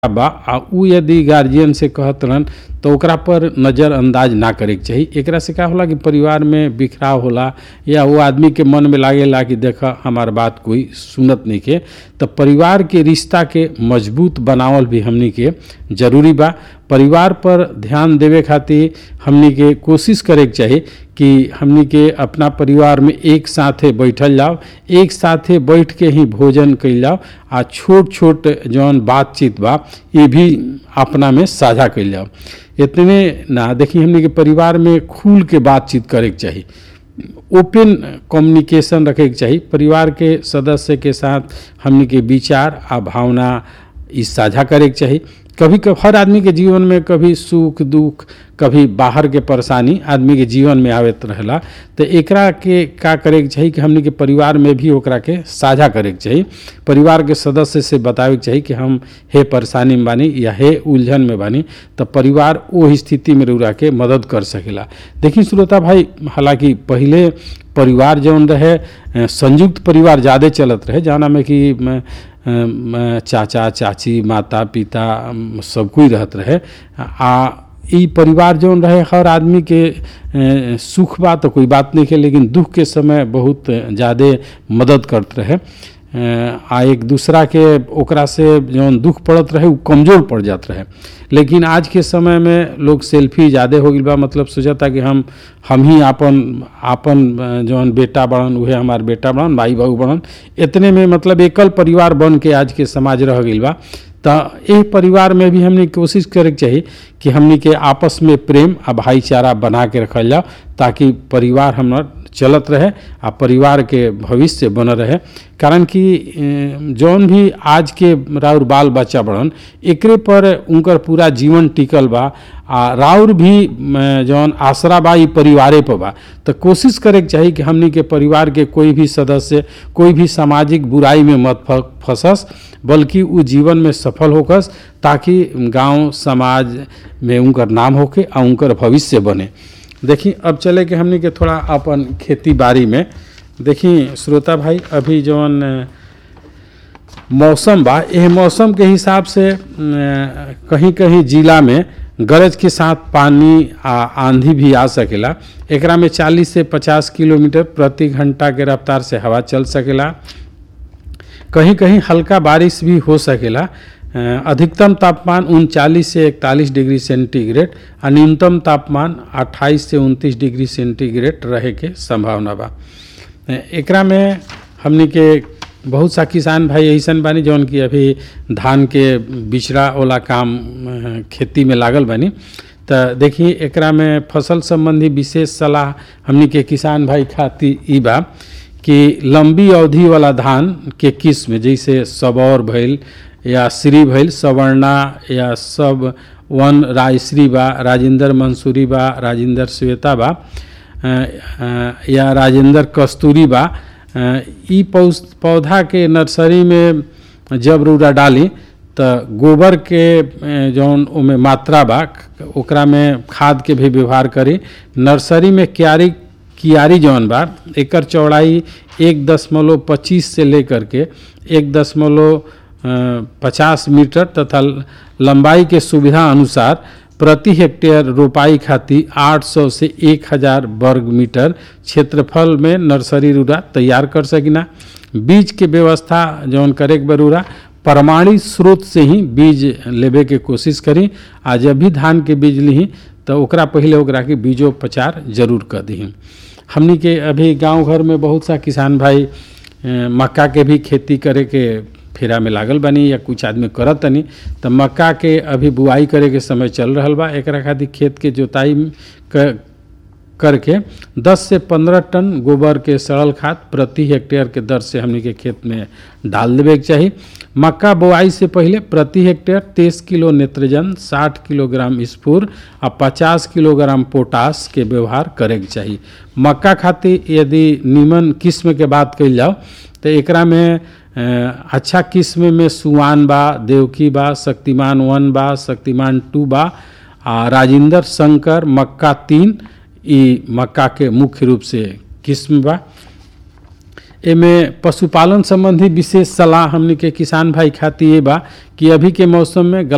बा आ उ यदि गार्जियन से कहत रहन तो ओकरा पर नज़रअंदाज ना करे के चाही एकरा से का होला कि परिवार में बिखराव होला या वो आदमी के मन में लागेला कि देख हमार बात कोई सुनत नहीं के तो परिवार के रिश्ता के मजबूत बनावल भी हमनी के जरूरी बा परिवार पर ध्यान देवे खातिर हमनी के कोशिश करे के चाही कि हमनी के अपना परिवार में एक साथे बैठल जाओ एक साथे बैठ के ही भोजन कइल जाओ आ छोट छोट जौन बातचीत बा ये भी अपना में साझा कइल जाओ इतने ना देखिए हमनी के परिवार में खुल के बातचीत करे के चाही ओपन कम्युनिकेशन रखे के चाही परिवार के सदस्य के साथ हमनी के विचार आ भावना ई साझा करे के चाही कभी कभी हर आदमी के जीवन में कभी सुख दुख कभी बाहर के परेशानी आदमी के जीवन में आवत रहेला तो एकरा के का करे के चाही कि हमनी के परिवार में भी ओकरा के साझा करे के चाही परिवार के सदस्य से बतावे के चाही कि हम हे परेशानी में बानी या हे उलझन में बानी तो परिवार वो स्थिति में रह के मदद कर सकेला देखिए श्रोता भाई हालांकि पहले परिवार जौन रहे अ, संयुक्त परिवार ज़्यादा चलत रहे जाना में कि म, अ, चाचा चाची माता पिता अम, सब कोई रहत रहे आ ई परिवार जौन रहे हर आदमी के अ, सुख बा तो कोई बात नहीं है लेकिन दुख के समय बहुत ज़्यादा मदद करत रहे अ, आ एक दूसरा के ओकरा से जौन दुख पड़त रहे उ कमज़ोर पड़ जात रहे लेकिन आज के समय में लोग सेल्फी ज़्यादा हो गई बा मतलब सोचता कि हम हम ही आपन आपन अ, जौन बेटा बड़न उहे हमार बेटा बड़न भाई बहू बड़न इतने में मतलब एकल परिवार बन के आज के समाज रह गई बा तो एह परिवार में भी हमने कोशिश करे के चाही कि हमनी के आपस में प्रेम आ भाईचारा बना के रखल जाओ ताकि परिवार हमर चलत रहे आ परिवार के भविष्य बनल रहे कारण कि अ, जौन भी आज के राउर बाल बच्चा बड़न एकरे पर उनकर पूरा जीवन टिकल बा आ राउर भी अ, जौन आसरा बा ई परिवारे पर बा तो कोशिश करे के चाही कि हमनी के परिवार के कोई भी सदस्य कोई भी सामाजिक बुराई में मत फ- फंसस बल्कि उ जीवन में सफल होकस ताकि गांव समाज में उनकर नाम होके आ उनकर भविष्य बने देखी अब चले के हमनी के थोड़ा अपन खेती बाड़ी में देखी श्रोता भाई अभी जौन अ, मौसम बा एह मौसम के हिसाब से अ, कहीं कहीं जिला में गरज के साथ पानी आ आंधी भी आ सकेला एकरा में 40 से 50 किलोमीटर प्रति घंटा के रफ्तार से हवा चल सकेला कहीं कहीं हल्का बारिश भी हो सकेला अ, अधिकतम तापमान उनचालीस से इकतालीस डिग्री सेंटीग्रेड आ न्यूनतम तापमान 28 से 29 डिग्री सेंटीग्रेड रहे के संभावना बा अ, एकरा में हमनी के बहुत सा किसान भाई ऐसन बानी जौन कि अभी धान के बिचड़ा वाला काम अ, खेती में लागल बानी तो देखिए एकरा में फसल संबंधी विशेष सलाह हमनी के किसान भाई खातिर ई बा कि लंबी अवधि वाला धान के किस्म जैसे सबौर भइल या श्री भइल सवर्णा या सब वन रायश्री बा राजेंद्र मंसूरी बा राजेंद्र श्वेता बा अ, अ, या राजेंद्र कस्तूरी बा अ, ई पौस- पौधा के नर्सरी में जब रूड़ा डाली तो गोबर के अ, जौन ओमे मात्रा बा ओकरा में खाद के भी व्यवहार करी नर्सरी में क्यारी कियारी जौन बा एकर चौड़ाई एक दशमलव पच्चीस से लेकर के एक दशमलव पचास मीटर तथा लंबाई के सुविधा अनुसार प्रति हेक्टेयर रोपाई खातिर 800 से 1000 वर्ग मीटर क्षेत्रफल में नर्सरी रूरा तैयार कर सकिना बीज के व्यवस्था जौन करे के बरूरा प्रमाणित स्रोत से ही बीज लेबे के कोशिश करी आ जब भी धान के बीज ली तो ओकरा पहले ओकरा के बीजोपचार जरूर कर दी हमनी के अभी गांव घर में बहुत सा किसान भाई अ, मक्का के भी खेती करे के फेरा में लागल बानी या कुछ आदमी करत तनी तो मक्का के अभी बुआई करे के समय चल रहल बा एकरा खातिर खेत के जोताई क- करके 10 से 15 टन गोबर के सड़ल खाद प्रति हेक्टेयर के दर से हमनी के खेत में डाल देवे के चाही मक्का बोआई से पहले प्रति हेक्टेयर 23 किलो नेत्रजन 60 किलोग्राम स्फूर आ 50 किलोग्राम पोटास के व्यवहार करे के चाही मक्का खातिर यदि नीमन किस्म के बात कइल जाओ तो एकरा में अ, अच्छा किस्म में सुवान बा देवकी बा शक्तिमान वन बा शक्तिमान टू बा आ राजेंद्र शंकर मक्का तीन ई मक्का के मुख्य रूप से किस्म बा एमे पशुपालन संबंधी विशेष सलाह हमनी के किसान भाई खातिर ये बा कि अभी के मौसम में